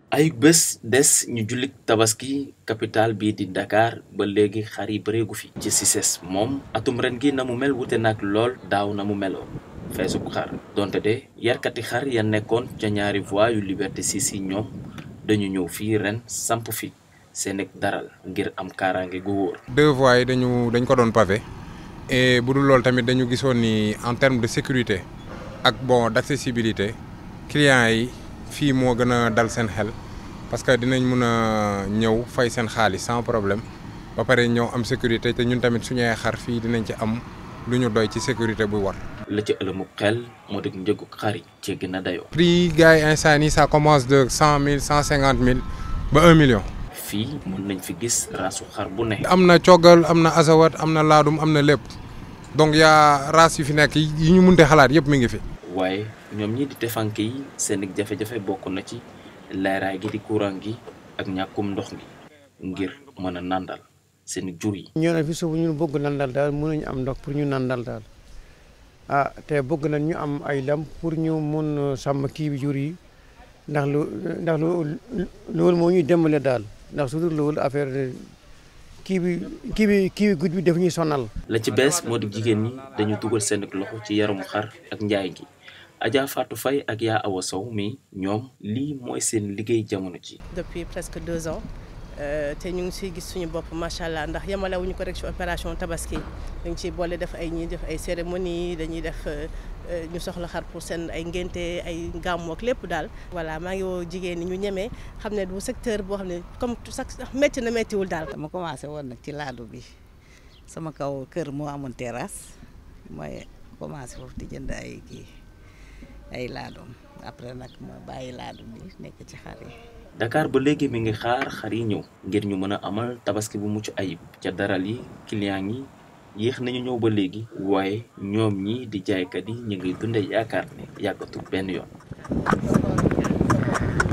ay bés des ñu jullit tabaski capital bii di Dakar ba léegi xar yi bëreegu fi ci Cices moom atum ren gi na mu mel wute nag lool daaw na mu meloon feesub xar donte de yarkati xar ya nekkoon ca ñaari voies yu Liberté 6 yi ñoom dañu ñëw fii ren samp fi seen ak daral ngir am kaaraange gu wóor. deux voies yi dañu dañ ko doon pavé et bu dul loolu tamit dañu gisoon ni en terme de sécurité ak bon d'accessibilité clients yi fii moo gën a dal seen xel parce que dinañ mun a ñëw fay seen xaalis sans problème ba pare ñëw am sécurité te ñun tamit suñu ay xar fii dinañ ci am lu ñu doy ci sécurité bu war. la ca ëlëmu xel moo di njëgu xar yi jéggi na dayoo. prix gars yi instant yi ça commence de cent mille cent cinquante mille ba un million. fii mën nañ fi gis raasu xar bu ne. am na coggal am na asawat am na laadum am na lépp donc yaa race yu fi nekk yi ñu munte xalaat yëpp mi ngi fi. waaye ñoom ñi di tefanke yi seen jafe-jafe bokk na ci leeraay gi di courant gi ak ñàkkum ndox mi ngir mën a nandal seen jur yi. ñoo ne fi suuf ñu bëgg nandal daal mënuñu am ndox pour ñu nandal daal ah te bëgg nañ ñu am ay lam pour ñu mun sàmm kii bi jur yi ndax lu ndax lu loolu moo ñuy dimbale daal ndax su dul loolu affaire kii bi kii bi kii bi guddi bi daf ñuy sonal. la ci bees moo di jigéen ñi dañu dugal seen loxo ci yaramu xar ak njaay gi Adja Fatou Faye ak yaa Awa Sow mi ñoom lii mooy seen liggéey jamono ji depuis presque deux ans te ñu ngi siy gis suñu bopp macha allah ndax yemalewuñu ko rek ci opération tabaski dañ ciy boole def ay ñuy def ay cérémonie dañuy def ñu soxla xar pour seen ay ngénte ay gàmmu ak lépp daal. voilà maa ngi woo jigéen ñi ñu ñemee xam ne du secteur boo xam ne comme sax métti na méttiwul daal. dama commencé woon nag ci laadu bi sama kaw kër moo amoon terrasse mooy commencé foofu di jënd ay kii ay laadum après nag ma bàyyi laadum bi nekk ci xar yi. Dakar ba léegi mi ngi xaar xar yi ñëw ngir ñu mën a amal tabaski bu mucc ayib ca daral yi client yi yéex nañu ñëw ba léegi waaye ñoom ñi di jaaykat yi ñu ngi dunde yaakaar ne yàggatul benn yoon